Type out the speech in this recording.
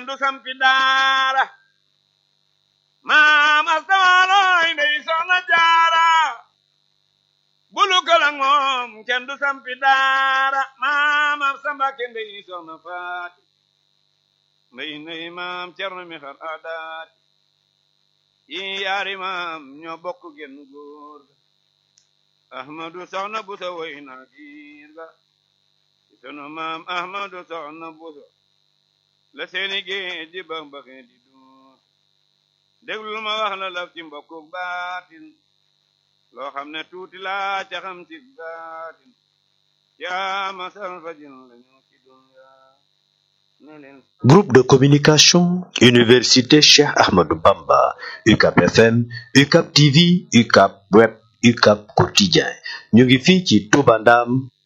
du sampi daara maam astawalooy ndey soxna jaara bulu kalang moom kenn du sampi daara maam ab sambake ndey soxna faati mbay ndey maam cerno mi xar aadaati yi yaari maam ñoo bokk genn góor ga ahmadu soxna buso woy na giir ga sunu maam ahmadu soxna buso la seeni géej ji bax baxi di duus déglul ma wax la laf ci mbokku baatin loo xam ne tuuti laa ca xam ci baatin yaa masal fajin lañu ci dunya ne leen Groupe de communication Université Cheikh Ahmadou Bamba UCAP FM UCAP TV UCAP Web UCAP Quotidien ñu ngi fii ci Touba Ndam